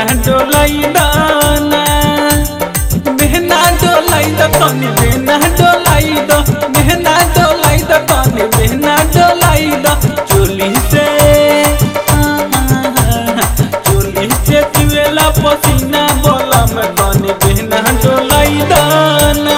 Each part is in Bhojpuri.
बेहना डोलाई दाना बेहना डोलाई द तनी बेहना डोलाई द बेहना डोलाई द तनी बेहना डोलाई द चोली से चोली से चुएला पसीना बोला में तनी बेहना डोलाई दाना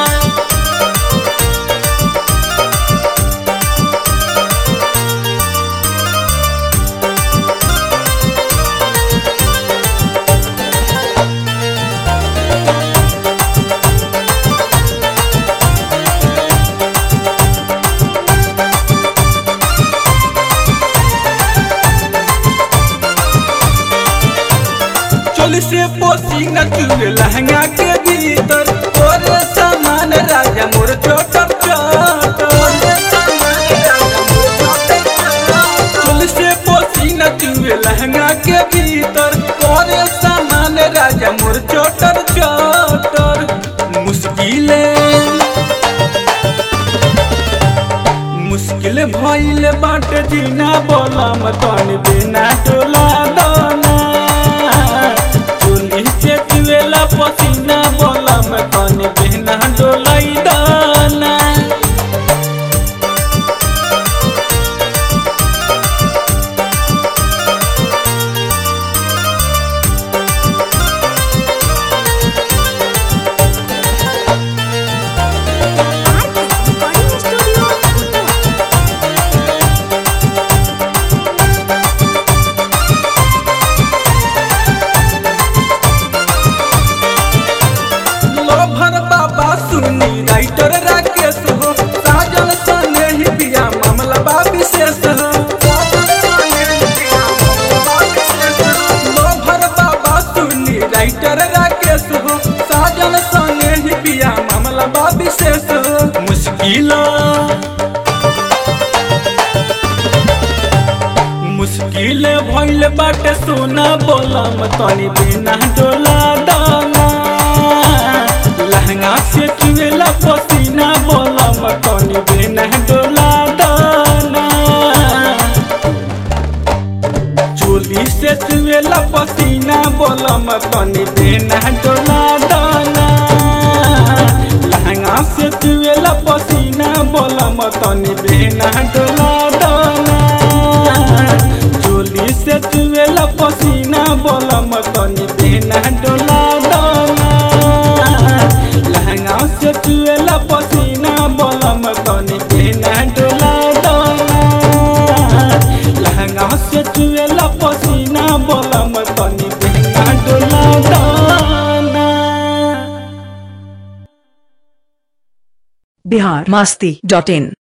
चोली से पसीना चुए लहंगा के भीतर और सामान राजा मोर चोटर चोली से पसीना चुए लहंगा के भीतर और सामान राजा मोर चोटर चोटर मुश्किले मुश्किल भइल बाटे जीना बोला मतन बिना टोला दाना चोली से चुएला पसीना बोला मतन बिना डोलाई दाना recording studio. लोभर बाबा सुनी राइटर राकेश हो साजन सने ही बिया मामला बा विशेष हो लोभर बाबा सुनी राइटर राकेश हो साजन सने ही बिया मामला बा विशेष हो मुश्किल मुश्किल भइल बाटे सोना बोलम तनी बिना डोला दाना लहंगा से चुएला पसीना बोलम तनी बिना डोला दाना चोली से चुएला पसीना बोलम तनी बिना डोला दाना लहंगा से चुएला पसीना बोलम तनी बिना डोला दाना चोली से चुएला पसीना बोलम तनी बिना डोला दाना लहंगा से चुएला पसीना बोलम तनी बिना डोला दाना लहंगा से चुएला पसीना बोलम तनी बिना डोला दाना बिहार मस्ती डॉट इन